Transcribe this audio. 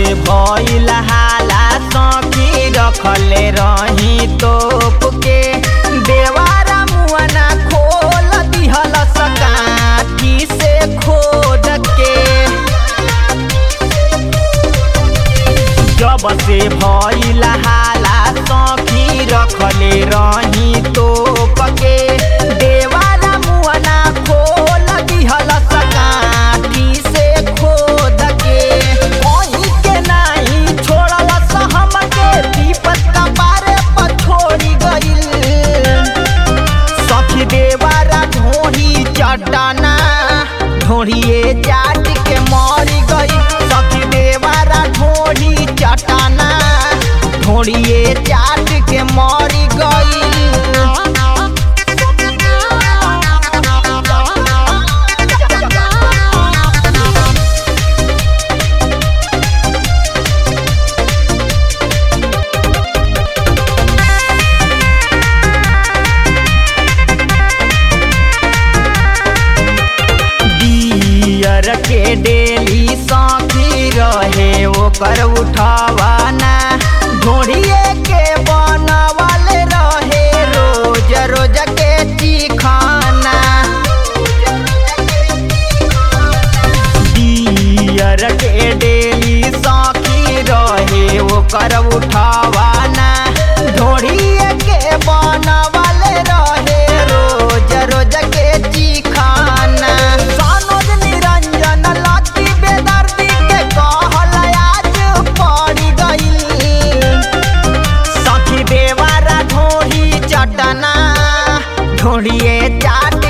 भइल हाला सखी रखले रही तोप के देवारा मुआना खोल दिहल सकाठी से खोद के जब से भइल हाला सखी रखले रही तोप के देवारा मुआना खोल दिहल सकाठी से खोद के कोई के नाही छोड़ल सहम के विपत कपारे पर छोड़ी गइल सखी देवारा ढोही चटाना ढोढ़िए चाट के मरी गई सखी देवारा ढोढ़ी चटाना ढोढ़िए चाट के मरी गई दियर के डेली सखी रहे ओकर उठावाना ढोढ़िए के बनवल रहे रोज रोज के चिखाना दियर के डेली सखी रहे ओकर उठावाना ढोढ़िए के बनवल रहे रोज रोज के चिखाना सनोज निरंजन लकी बेदर्दी के कहल आज पड़ी गई सखी देवारा ढोढ़ी चटना ढोढ़िए चाट